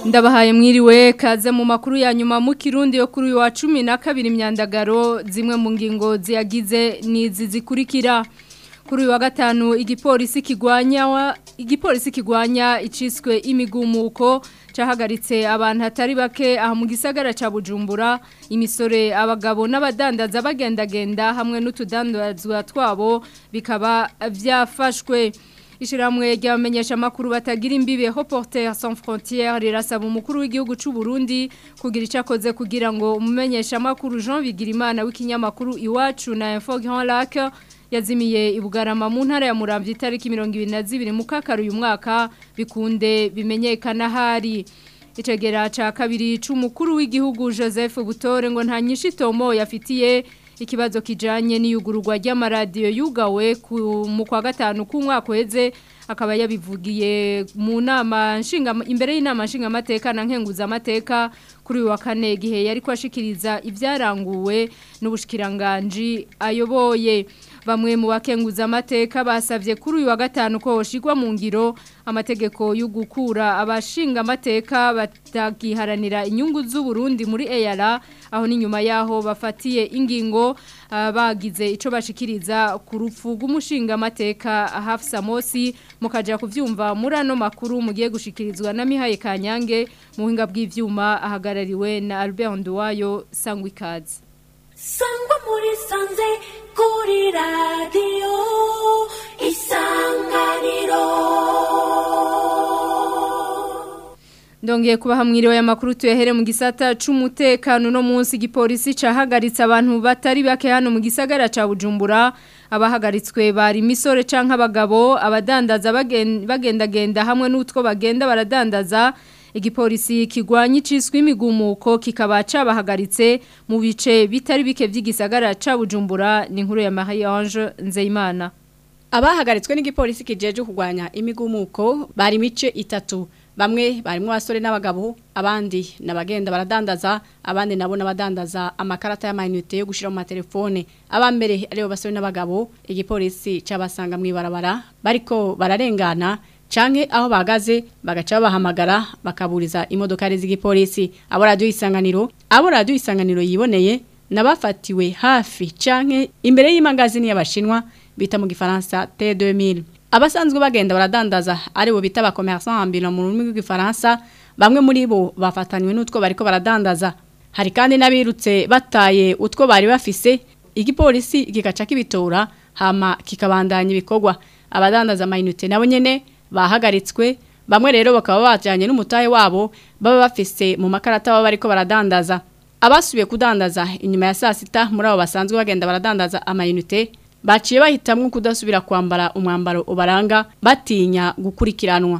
ndabahaye mwiriwe kaze mu makuru ya nyuma mu kirundi yo kuri uyu wa cumi na kabiri imyandagaro zimwe mu ngingo ziyagize n'izi zikurikira kuri uyu wa gatanu igipolisi kigwanya igipolisi kigwanya iciswe imigumuko cahagaritse abantu hatari bake aha mu gisagara ca Bujumbura imisore abagabo n'abadandaza bagendagenda hamwe n'utudandazwa twabo bikaba vyafashwe Ishiramwe ryamenyesha makuru batagira imbibe Reporters sans frontières rirasaba umukuru w'igihugu c'u Burundi kugira icakoze kugira ngo umumenyesha makuru Jean Bigirimana w'ikinyamakuru iwacu na Info Grand Lac yazimiye ibugarama mu ntara ya Muramvya itariki 22 mu kakaro uyu mwaka bikunde bimenyekana hari Icegera ca kabiri c'umukuru w'igihugu Joseph Butore ngo nta nyishitomo yafitiye ikibazo kijanye n'iyugururwa ry'amaradiyo yugawe mu kwa gatanu k'umwaka uheze akaba yabivugiye mu nama nshinga imbere y'inama nshingamateka na nkenguzamateka kuri uyu wa kane igihe yari kwashikiriza ibyaranguwe n'ubushikiranganji ayoboye bamwe mu bakenguza amateka basavye kuri uyu wa gatanu ko hoshigwa mu ngiro amategeko yo gukura abashinga amateka batagiharanira inyungu z'u Burundi muri EAR aho ni nyuma yaho bafatiye ingingo uh, bagize ico bashikiriza ku rupfu rw'umushinga amateka Hafsa Mosi mukaja kuvyumva muri ano makuru mugiye gushikirizwa na Mihaye Kanyange mu hinga bw'ivyuma ahagarariwe na Albert Nduwayo Sangwikazi Sangwa muri sanze kuri radio isanganiro Ndongeye kuba hamwiriwe y'amakuru tuyahere mu gisata c'umutekano no munsi gipolisi cahagaritse abantu batari bake hano mu gisagara ca Bujumbura abahagaritswe bari misore canke abagabo abadandaza bagendagenda hamwe n'utwo bagenda baradandaza igipolisi kigwanya iciswe imigumuko kikaba cabahagaritse mu bice bitari bike vy'igisagara ca Bujumbura ni inkuru ya Marie Ange Nzeyimana Abahagaritswe n'igipolisi kijeje kugwanya imigumuko bari mice itatu bamwe barimo abasore n'abagabo abandi nabagenda baradandaza abandi nabo nabadandaza amakarata y'amayinite yo gushira mu matelefone abambere aribo basore n'abagabo igipolisi cabasanga mwibarabara bariko bararengana canke aho bagaze bagaca bahamagara bakaburiza imodoka z'igipolisi abo radio isanganiro abo radio isanganiro yiboneye nabafatiwe hafi canke imbere y'imangazini y'abashinwa bita mu gifaransa T2000 abasanzwe bagenda baradandaza ari bo bita abakomerçant ambulants mu rurimi rw'igifaransa bamwe muri bo bafatanywe n'utwo bariko baradandaza hari kandi n'abirutse bataye utwo bari bafise igipolisi gigaca kibitora hama kikabandanya ibikorwa abadandaza amayinite nabo nyene bahagaritswe bamwe rero bakaba bajanye n'umutahe wabo baba bafise mu makarata baba bariko baradandaza abasubiye kudandaza inyuma ya saa sita muri abo basanzwe bagenda baradandaza amayinite baciye bahitamwo kudasubira kwambara umwambaro ubaranga batinya gukurikiranwa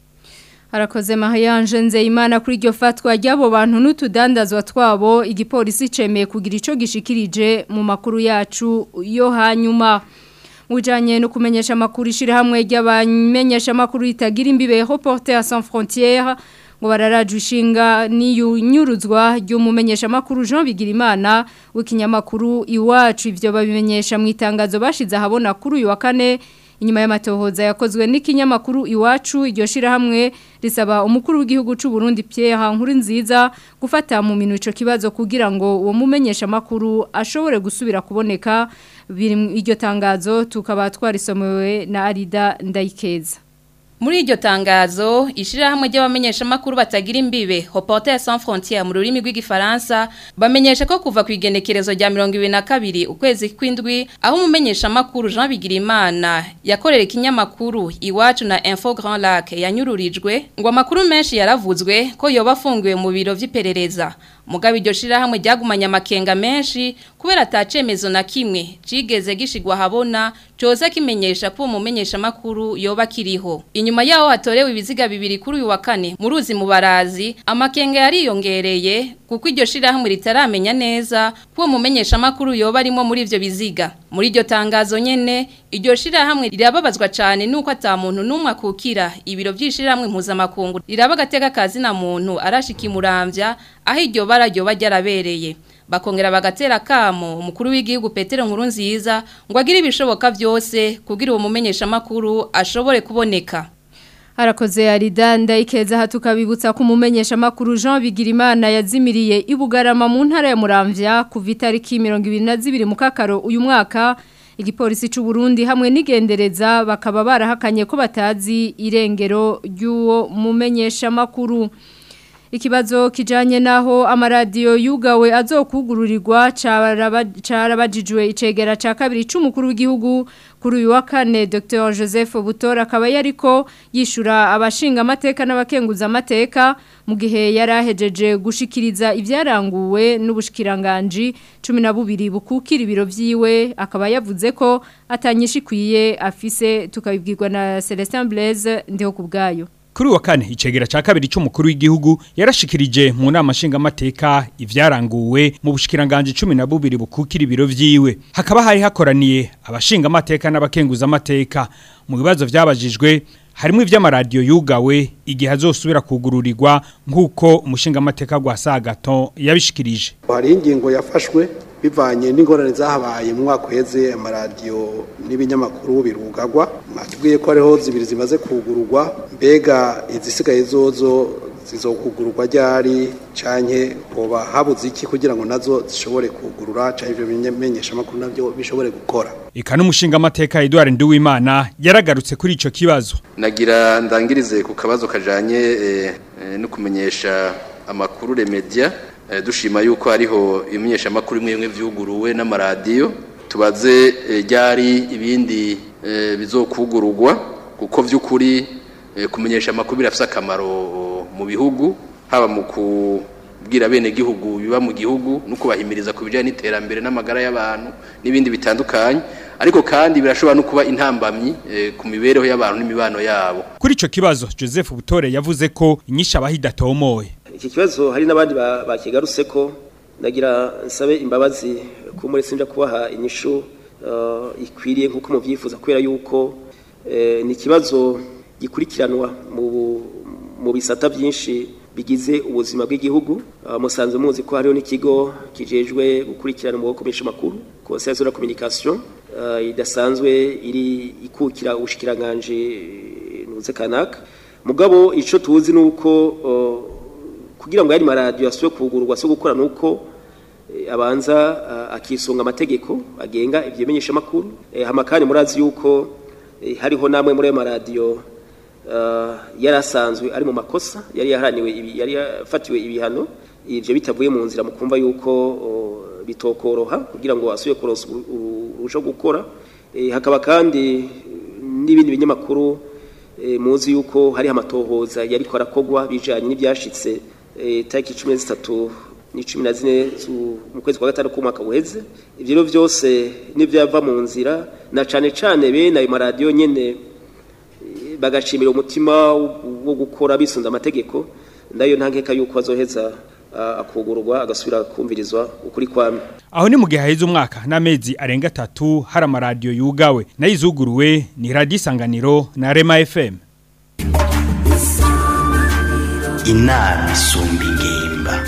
Harakoze Mahayanje Nzeyimana kuri iryo fatwa ry'abo bantu n'utudandazwa twabo igipolisi cemeye kugira ico gishikirije mu makuru yacu yo hanyuma Ujanye no kumenyesha makuru ishira hamwe ry'abamenyesha makuru itagira imbibe Reporters sans frontières ngo bararaju ishinga niyunyuruzwa ry'umumenyesha makuru Jean Bigirimana w'ikinyamakuru iwacu ivyo babimenyesha mu itangazo bashize ahabona kuri uyu wa kane inyuma y'amatohoza yakozwe n'ikinyamakuru iwacu iryo shira hamwe risaba umukuru w'igihugu c'u Burundi Pierre Nkurunziza gufata mu minwe ico kibazo kugira ngo uwo mumenyesha makuru ashobore gusubira kuboneka iryo tangazo tukaba twarisomewe na Arida Ndayikeza Muri iryo tangazo, ishirahamwe ry'abamenyesha makuru batagira imbibe, Reporters sans frontières mu rurimi rw'igifaransa, bamenyesha ko kuva ku igenekerezo rya 2022 ukwezi kw'indwi, aho umumenyesha makuru Jean Bigirimana yakorera ikinyamakuru iwacu na Info Grand Lac yanyururijwe, ngo amakuru menshi yaravuzwe ko yoba afungiwe mu biro vy'iperereza. Mugabe iryo shirahamwe ryagumanya amakenga menshi kubera atacemezo na kimwe cigeze gishigwa habona coza kimenyesha ko umumenyesha makuru yoba kiriho. Inyuma yaho hatorewe ibiziga bibiri kuri uyu wa kane mu ruzi mu barazi amakenga yariyongereye kuko iryo shirahamwe ritaramenya neza ko umumenyesha makuru yoba arimo muri ivyo biziga. Muri iryo tangazo nyene iryo shirahamwe rirababazwa cyane nuko ata muntu numwe akukira ibiro by'ishirahamwe mpuzamakungu riraba gateka kazi na muntu arashikimuramvya aho iryo bara ryoba ryarabereye bakongera bagatera kamo umukuru w'igihugu Petero Nkurunziza ngo agire ibishoboka byose kugira uwo mumenyesha makuru ashobore kuboneka Harakoze Arida ndayikeza hatukabibutsa ko umumenyesha makuru Jean Bigirimana yazimiriye ibugarama mu ntara ya Muramvya kuva itariki 22 mu kakaro uyu mwaka igipolisi c'u Burundi hamwe n'igendereza bakaba barahakanye ko batazi irengero ry'uwo mumenyesha makuru Ikibazo kijanye naho amaradiyo yugawe azokugururirwa carabajijwe icegera ca kabiri c'umukuru w'igihugu kuri uyu wa kane Dr Joseph Butora akaba yariko yishura abashinga amateka n'abakenguza amateka mu gihe yarahejeje gushikiriza ivyaranguwe n'ubushikiranganje 12 bukukira ibiro vyiwe akaba yavuze ko atanyishikwiye afise tukabibwirwa na Celestin Blaise ndiho kubgayo Kuri wa kane icegera ca kabiri c'umukuru w'igihugu yarashikirije mu nama nshingamateka ivyaranguwe mu bushikiranganje 12 bukukira ibiro vyiwe hakaba hari hakoraniye abashinga amateka n'abakenguza amateka mu bibazo vyabajijwe harimo ivy'amaradiyo yugawe igihe azosubira kugururirwa nk'uko umushinga amateka gwa Sagaton yabishikirije hari ingingo yafashwe bivanye n'ingorane zahabaye mu mwaka uheze amaradiyo n'ibinyamakuru birugagwa mwatubwiye ko hariho zibiri zimaze kugururwa mbega izisigaye zozo zizokugururwa ryari canke hoba habuze iki kugira ngo nazo zishobore kugurura canke ivyo bimenyesha makuru navyo bishobore gukora Eka n'umushinga amateka Edouard Nduwimana yaragarutse kuri ico kibazo nagira ndangirize ku kabazo kajanye eh, eh, no kumenyesha amakuru remedia eh, dushima yuko hariho ibimenyesha amakuru imwe imwe vyuguruwe n'amaradiyo tubaze eh, ryari ibindi eh, bizokugururwa kuko vy'ukuri eh, kumenyesha amakuru birafise akamaro mu bihugu haba mu kubwira bene gihugu biba mu gihugu no kubahimiriza ku bijyanye n'iterambere n'amagara y'abantu n'ibindi bitandukanye ariko kandi birashobora no kuba intambamyi eh, ku mibereho y'abantu n'imibano yabo Kuri ico kibazo Joseph Butore yavuze ko inyisha abahidatomoye iki kibazo hari n'abandi ba- bakigarutse ko nagira nsabe imbabazi ko muri sinja kubaha inyishu eh, ikwiriye nk'uko mubyifuza kubera yuko eh, ni ikibazo gikurikiranwa mu bu- mu bisata byinshi bigize ubuzima bw'igihugu Ah, musanze muzi ko hariho n'ikigo kijejwe gukurikirana mu gukoresha amakuru conseil de la communication ah, idasanzwe iri ikukira ubushikiranganje eh, nuze kanaka mugabo ico tuzi nuko oh, kugira ngo yari maradiyo asubire kugururwa so gukora nuko eh, abanza ah, akisunga amategeko agenga ibyo bimenyesha makuru eh, hama kandi murazi yuko eh, hariho namwe muri ayo maradiyo ah, yari asanzwe ari mu makosa yari yaharaniwe ibi- yari yafatiwe ibihano ivyo bitavuye mu nzira mu kumva yuko oh, bitokoroha kugira ngo asubire kuronsa uru- uru- urushaho gukora Eh, hakaba kandi n'ibindi binyamakuru eh, muzi yuko hari amatohoza yariko arakogwa bijanye n'ibyashitse eh, tariki 13 ni 14 zu- mu kwezi kwa gatanu k'umwaka uheze ivyo rero byose n'ivyava mu nzira na cane cane bene ayo maradiyo nyene eh, bagashimira umutima wo- wo gukora bisunze amategeko ndayo ntankeka yuko azoheza ah, akugururwa agasubira kumvirizwa ukuri kwamye Aho ni mu gihe haheze umwaka n'amezi arenga atatu hari amaradiyo yugawe nayo izuguruwe ni radiyo isanganiro na Rema FM. inama isumba ingimba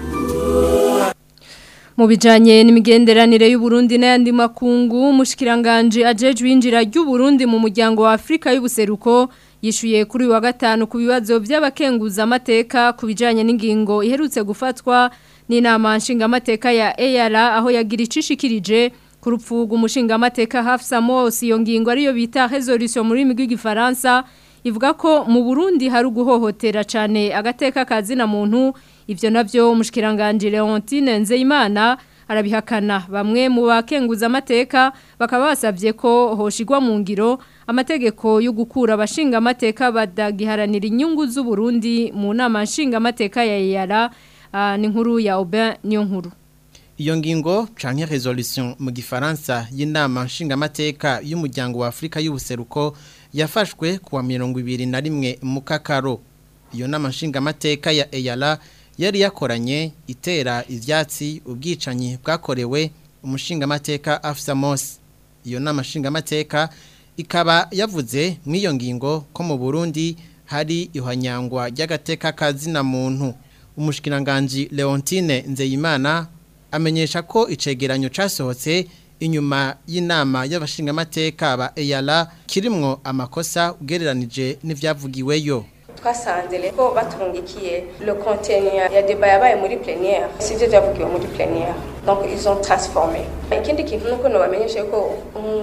Mu bijanye n'imigenderanire y'u Burundi n'ayandi makungu mushikiranganje ajejwe injira ry'u Burundi mu muryango wa Afrika y'ubuseruko yishuye kuri uyu wa gatanu ku bibazo by'abakenguza amateka ku bijanye n'ingingo iherutse gufatwa n'inama nshingamateka ya EALA aho yagira icishikirije ku rupfu rw'umushingamateka Hafsa Mosi iyo ngingo ariyo bita resolution muri rurimi rw'igifaransa ivuga ko mu Burundi hari uguhohotera cyane agateka kazina muntu ivyo navyo umushikiranganje Leontine Nzeyimana arabihakana bamwe mu bakenguza amateka bakaba basavye ko hoshigwa mu ngiro amategeko yo gukura abashinga amateka badagiharanira inyungu z'u Burundi mu nama nshinga amateka ya Yara uh, ni nkuru ya Aubin niyo nkuru Iyo ngingo canke resolution mu gifaransa y'inama nshingamateka y'umuryango wa Afrika y'ubuseruko yafashwe kuwa mirongo ibiri na rimwe mu kakaro. Iyo nama nshingamateka ya EYALA yari yakoranye itera ivyatsi ubwicanyi bwakorewe umushingamateka Afsa Mosi. Iyo nama nshingamateka ikaba yavuze mw'iyo ngingo ko mu Burundi hari ihanyangwa ry'agateka kazina muntu. Umushikiranganje Leontine Nzeyimana amenyesha ko icegeranyo casohotse inyuma y'inama y'abashingamateka ba EYALA kirimwo amakosa ugereranije n'ivyavugiweyo twasanze rero batungikiye le contenu ya débat yabaye muri plénière sivyo vyavugiwe muri plénière donc ils ont transformé ikindi kintu nuko nobamenyesha yuko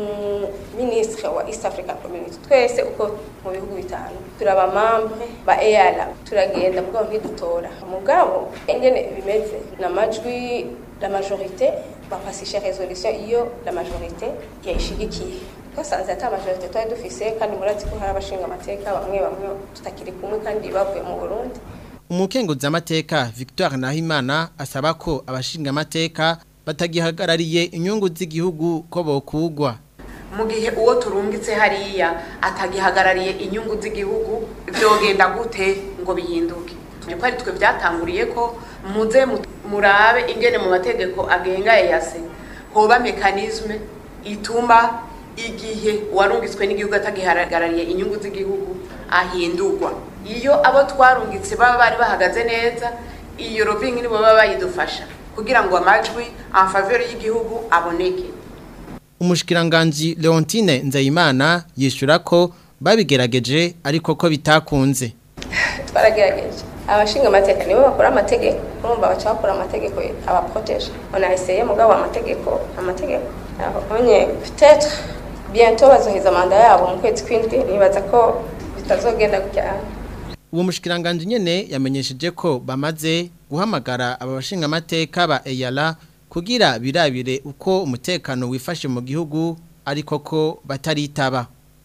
ministre wa East African Community twese uko mu bihugu bitanu turaba membre ba EALA turagenda mugabo ntidutora mugabo ingene bimeze n'amajwi la majorité bafasisha résolution iyo la majorité yayishigikiye twasanze ata majorité twari dufise kandi murazi ko hari abashinga amateka bamwe bamwe tutakiri kumwe kandi bavuye mu Burundi umukenguza amateka Victoire Nahimana asaba ko abashinga amateka batagihagarariye inyungu z'igihugu ko bokugwa mu gihe uwo turungitse hariya atagihagarariye inyungu z'igihugu byogenda gute ngo bihinduke ko ari twe byatanguriye ko muze murabe ingene mu mategeko agenga EAC hoba mekanisme ituma igihe uwarungitswe n'igihugu atagihagarariye inyungu z'igihugu ahindurwa iyo abo twarungitse baba bari bahagaze neza iyo robingi nibo baba bayidufasha kugira ngo amajwi en faveur y'igihugu aboneke umushikiranganji Leontine Nzeyimana yishura ko babigerageje ariko ko bitakunze twaragerageje abashinga amateka nibo bakora amategeko urumva baca bakora amategeko abaproteje onayiseye mugabo amategeko amategeko onye peut-être bientôt bazoheza manda yabo mu kwezi kw'indwi nibaza ko bitazogenda gutya uwo mushikiranganje nyene yamenyesheje ko bamaze guhamagara aba bashinga amateka ba EYALA kugira birabire uko umutekano wifashe mu gihugu ariko ko bataritaba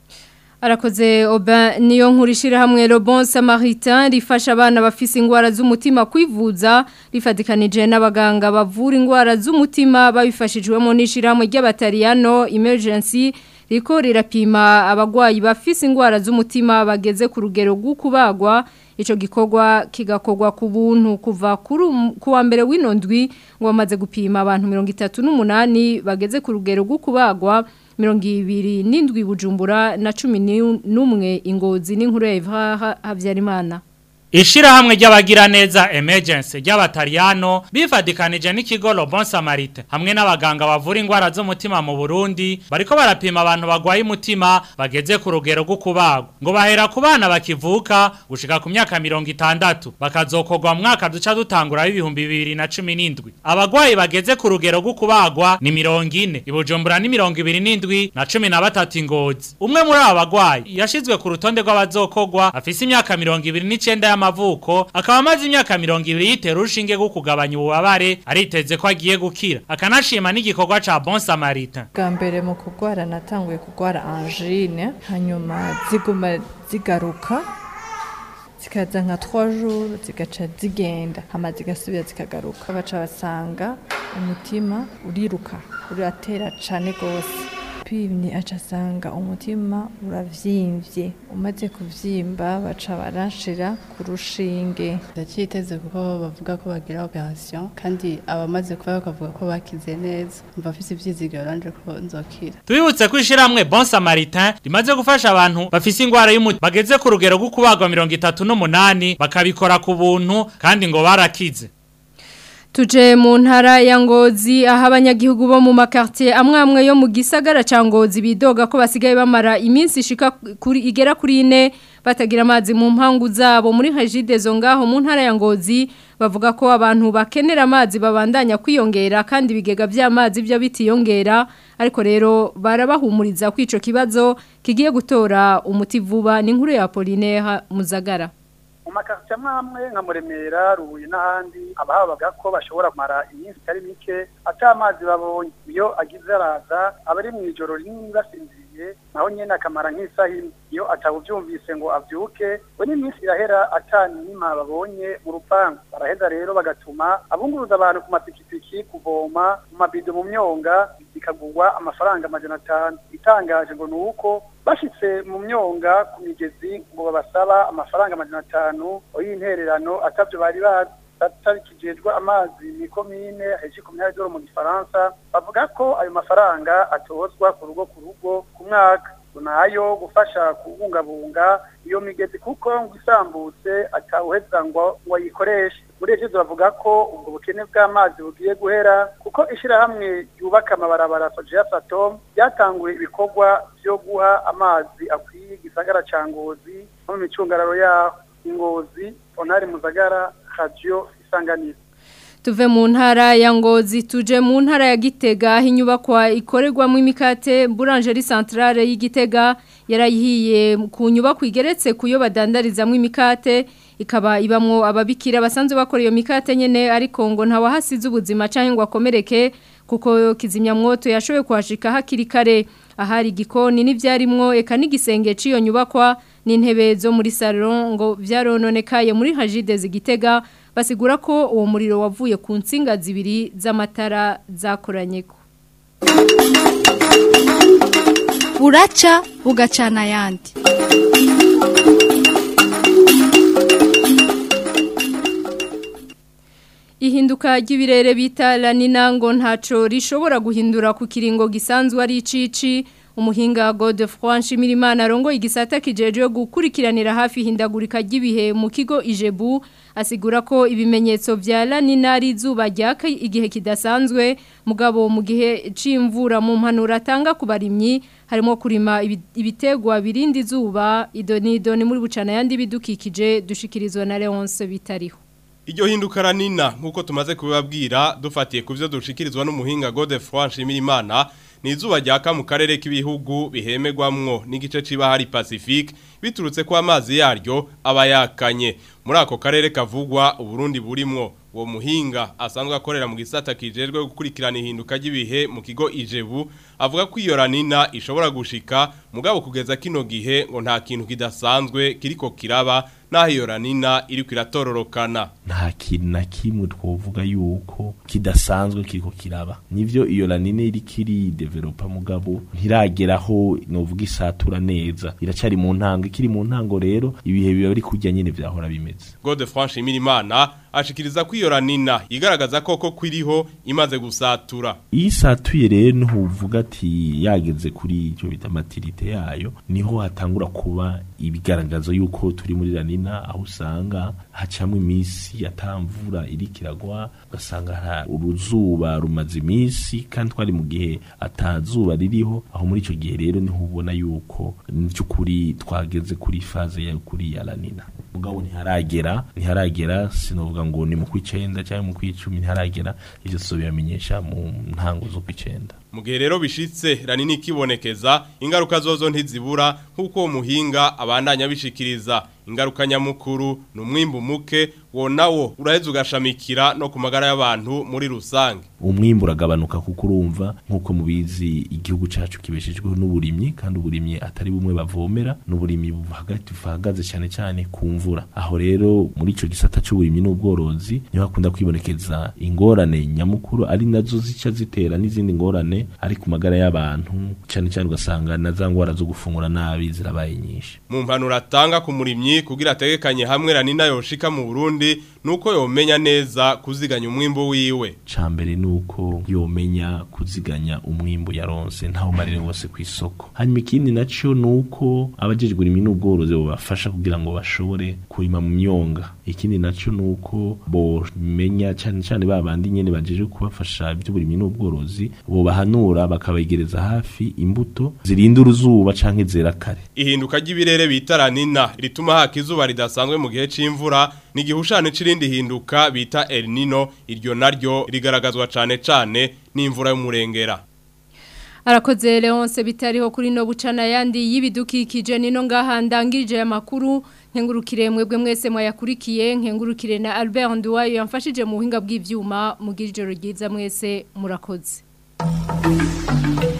Arakoze oba niyo nkurishira hamwe Le Bon Samaritain rifasha abana bafise ingwara z'umutima kwivuza rifadikanije n'abaganga bavura ingwara z'umutima babifashijwemo n'ishiramwe ry'abatariyano emergency riko rirapima abagwayi bafise ingwara z'umutima bageze ku rugero rw'ukubagwa ico gikorwa kigakogwa ku buntu kuva ku wa mbere w'inondwi ngo bamaze gupima abantu 38 bageze ku rugero rw'ukubagwa mirongo ibiri n'indwi bujumbura na cumi n'umwe ingozi n'inkuru ya Habyarimana Ishirahamwe ry'abagira neza emergency ry'abatariyano bifadikanije n'ikigo Lobon Samarite hamwe n'abaganga bavura ingwara z'umutima mu Burundi bariko barapima abantu bagwaye umutima bageze ku rugero rwo kubagwa ngo bahera ku bana bakivuka gushika ku myaka 60 bakazokogwa mu mwaka duca dutangura w'ibihumbi 2017 abagwayi bageze ku rugero rwo kubagwa ni 40 ibujumbura ni 27 na 13 ingozi umwe muri aba bagwayi yashizwe ku rutonde rw'abazokogwa afise imyaka 29 y'amavuko akaba amaze imyaka 200 yitera urushinge rwo kugabanya ububabare ariteze ko agiye gukira akanashima n'igikorwa ca Bon Samaritain bwa mbere mu kugwara natanguye kugwara angine hanyuma ziguma zigaruka zikaza nka 3 jours zigaca zigenda hama zigasubira zikagaruka baca basanga umutima uriruka uratera cane gose pimye acasanga umutima uravyimbye umaze kuvyimba baca baranshira ku rushinge ndacyiteze kuko bavuga ko bagira operation kandi abamaze kuba bakavuga ko bakize neza mva afise ivyizigiro ranje ko nzokira Tubibutse ko ishiramwe Bon Samaritain rimaze gufasha abantu bafise ingwara y'umutima bageze ku rugero rwo kubagwa 38 bakabikora ku buntu kandi ngo barakize Tuje mu ntara ya ngozi aho abanyagihugu bo mu makartier amwe amwe yo mu gisagara ca ngozi bidoga ko basigaye bamara iminsi ishika kuri igera kuri ine batagira amazi mu mpangu zabo muri Hajide zo ngaho mu ntara ya ngozi bavuga ko abantu bakenera amazi babandanya kwiyongera kandi bigega by'amazi byo bitiyongera ariko rero barabahumuriza ko ico kibazo kigiye gutora umuti vuba ni nkuru ya Apollinaire Muzagara mu makarita amwe nka muremera ruhuye n'ahandi abahabaga ko bashobora kumara iminsi itari mike ata amazi babonye iyo agize araza aba ari mu ijoro rinini basinziriye naho nyine akamara nk'isaha imwe iyo atawubyumvise ngo abyuke we n'iminsi irahera atanima babonye mu rupangu baraheza rero bagatuma abunguruza abantu ku mapikipiki kuvoma mu mabido mu myonga bikagurwa amafaranga amajana atanu itangaje ngo ni uko bashitse mu myonga ku migezi ngo babasaba amafaranga amajana atanu y'intererano atavyo bari bazi atarikijejwe amazi ni komine heje ku myanya mu gifaransa bavuga ko ayo mafaranga atozwa ku rugo ku rugo ku mwaka nayo gufasha kubungabunga iyo migezi kuko ngo isambutse atawuheza ngo ngo ayikoreshe muri ivyo bavuga ko ubwo bukene bw'amazi bugiye guhera kuko ishirahamwe ryubaka amabarabara Sojeya Satom ryatanguye ibikorwa vyo guha amazi akwiye igisagara ca Ngozi no mu micungararo yaho Ngozi Onari Muzagara Radio Isanganiro Tuve mu ntara ya Ngozi tuje mu ntara ya Gitega aho inyubakwa ikorerwamo imikate Boulangerie Centrale y'Igitega yarayihiye ku nyubako igeretse kuyo badandarizamo imikate ikaba ibamwo ababikira basanzwe bakora iyo mikate nyene ariko ngo nta wahasize ubuzima canke ngo akomereke kuko kizimyamwoto yashoboye kuhashika hakiri kare ahari igikoni n'ivyarimwo eka n'igisenge ciyo nyubakwa n'intebe zo muri salon ngo vyarononekaye muri Hajide zigitega basigura ko uwo muriro wavuye ku nsinga zibiri z'amatara zakoranyeko buraca bugacana ayandi Ihinduka ry'ibirere bita lanina ngo ntaco rishobora guhindura ku kiringo gisanzwe ari icici umuhinga Godefroid Nshimirimana arongo igisata kijeje gukurikiranira hafi hindagurika ry'ibihe mu kigo Ijebu asigura ko ibimenyetso vya lanina ari izuba ryaka igihe kidasanzwe mugabo mu gihe c'imvura mu mpanura atanga ku barimyi harimo kurima ibitegwa birindi izuba idonido ni muri bucana yandi bidukikije dushikirizwa na Leonce bitariho Iryo hinduka ranina nkuko tumaze kubibabwira dufatiye ku byo dushikirizwa n'umuhinga Godefroid Nshimirimana ni izuba ryaka mu karere k'ibihugu bihemegwamwo n'igice ciba hari Pacifique biturutse ko amazi yaryo aba yakanye muri ako karere kavugwa uburundi burimwo uwo muhinga asanzwe akorera mu gisata kijejwe gukurikirana ihinduka ry'ibihe mu kigo Ijebu avuga ko iyo ranina ishobora gushika mugabo kugeza kino gihe ngo nta kintu kidasanzwe kiriko kiraba naho iyo ranina iriko iratororokana nta kintu na kimwe twovuga yuko kidasanzwe kiriko kiraba nivyo iyo ranina iri kiri developa mugabo ntirageraho novuga isatura neza iracari mu ntango ikiri mu ntango rero ibihe biba biri kujya nyene vyahora bimeze Godefroid Nshimirimana ashikiriza ko iyo ranina igaragaza koko kwiriho imaze gusatura iyo isatuye rero ntuvuga ati yageze kuri icyo bita matirite yayo niho hatangura kuba ibigaragazo yuko turi muri ranina aho usanga hacamwe iminsi yatamvura iri kiragwa ugasanga uruzuba rumaze iminsi kandi twari mu gihe atazuba ririho aho muri icyo gihe rero niho ubona yuko by'ukuri twageze kuri faze ya kuri ya ranina mugabo ntiharagera ntiharagera sinovuga ngo ni mu kwicenda cyangwa mu kwicumi ntiharagera ivyo so biramenyesha mu ntango zo kwicenda mu gihe rero bishitse ranini ikibonekeza ingaruka zozo ntizibura nk'uko uwo muhinga abandanya bishikiriza ingaruka nyamukuru ni umwimbu muke wo nawo uraheza ugashamikira no ku magara y'abantu muri rusange umwimbu uragabanuka kuko urumva nk'uko mubizi igihugu cyacu kibeshejweho n'uburimyi kandi uburimyi atari bumwe bavomera n'uburimyi buhagaze cyane cyane ku mvura aho rero muri icyo gisata cy'uburimyi n'ubworozi niho hakunda kwibonekeza ingorane nyamukuru ari nazo zica zitera n'izindi ngorane ari ku magara y'abantu cyane cyane ugasanga na za ngwara zo gufungura nabi zirabaye nyinshi mu mpanuro atanga ku murimyi kugira ategekanye hamwe ranina yoshika mu Burundi nuko yomenya neza kuziganya umwimbo wiwe cambere nuko yomenya kuziganya umwimbo yaronse ntaho marire wose ku isoko hanyuma ikindi naco nuko abajejwe urimi n'ubworozi bobafasha kugira ngo bashobore kurima mu myonga ikindi naco nuko bomenya cyane cyane babandi nyene bajeje kubafasha iby'uburimi n'ubworozi bobahanura bakabegereza hafi imbuto zirinda uruzuba canke zera kare ihinduka ry'ibirere bita ranina rituma haka izuba ridasanzwe mu gihe c'imvura ni igihushane c'irindi hinduka bita El Nino iryo naryo rigaragazwa cane cane n'imvura y'umurengera Arakoze Leonce bitariho kuri no bucana yandi y'ibidukikije nino ngaha ndangirije amakuru nkengurukire mwebwe mwese mwayakurikiye nkengurukire na Albert Nduwayo yamfashije mu buhinga bw'ivyuma mu gijoro ryiza mwese murakoze